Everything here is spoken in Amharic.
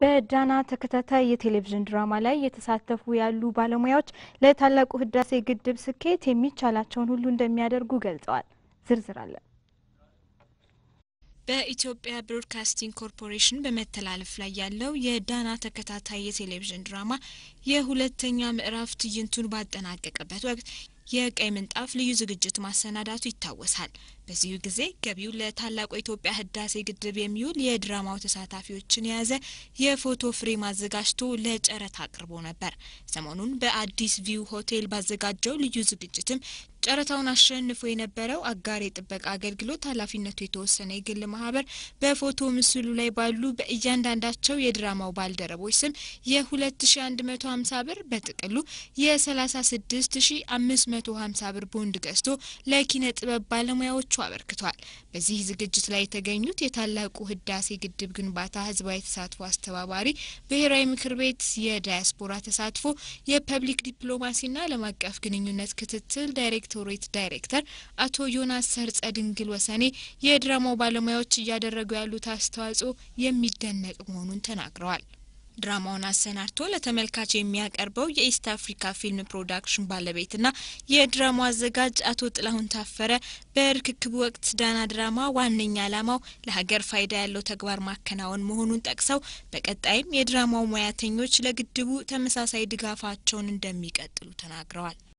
በዳና ተከታታይ የቴሌቪዥን ድራማ ላይ የተሳተፉ ያሉ ባለሙያዎች ለታላቁ ህዳሴ ግድብ ስኬት የሚቻላቸውን ሁሉ እንደሚያደርጉ ገልጸዋል። ዝርዝር አለ። በኢትዮጵያ ብሮድካስቲንግ ኮርፖሬሽን በመተላለፍ ላይ ያለው የዳና ተከታታይ የቴሌቪዥን ድራማ የሁለተኛ ምዕራፍ ትዕይንቱን ባጠናቀቀበት ወቅት የቀይ ምንጣፍ ልዩ ዝግጅት ማሰናዳቱ ይታወሳል። በዚሁ ጊዜ ገቢው ለታላቁ የኢትዮጵያ ህዳሴ ግድብ የሚውል የድራማው ተሳታፊዎችን የያዘ የፎቶ ፍሬም አዘጋጅቶ ለጨረታ አቅርቦ ነበር። ሰሞኑን በአዲስ ቪው ሆቴል ባዘጋጀው ልዩ ዝግጅትም ጨረታውን አሸንፎ የነበረው አጋር የጥበቃ አገልግሎት ኃላፊነቱ የተወሰነ የግል ማህበር በፎቶ ምስሉ ላይ ባሉ በእያንዳንዳቸው የድራማው ባልደረቦች ስም የ2150 ብር በጥቅሉ የ36550 ብር ቦንድ ገዝቶ ለኪነ ጥበብ ባለሙያዎቹ አበርክቷል። በዚህ ዝግጅት ላይ የተገኙት የታላቁ ህዳሴ ግድብ ግንባታ ህዝባዊ ተሳትፎ አስተባባሪ ብሔራዊ ምክር ቤት የዳያስፖራ ተሳትፎ የፐብሊክ ዲፕሎማሲና ዓለም አቀፍ ግንኙነት ክትትል ዳይሬክቶሬት ዳይሬክተር አቶ ዮናስ ሰርጸ ድንግል ወሰኔ የድራማው ባለሙያዎች እያደረጉ ያሉት አስተዋጽኦ የሚደነቅ መሆኑን ተናግረዋል። ድራማውን አሰናድቶ ለተመልካች የሚያቀርበው የኢስት አፍሪካ ፊልም ፕሮዳክሽን ባለቤትና የድራማው አዘጋጅ አቶ ጥላሁን ታፈረ በርክክቡ ወቅት ዳና ድራማ ዋነኛ ዓላማው ለሀገር ፋይዳ ያለው ተግባር ማከናወን መሆኑን ጠቅሰው በቀጣይም የድራማው ሙያተኞች ለግድቡ ተመሳሳይ ድጋፋቸውን እንደሚቀጥሉ ተናግረዋል።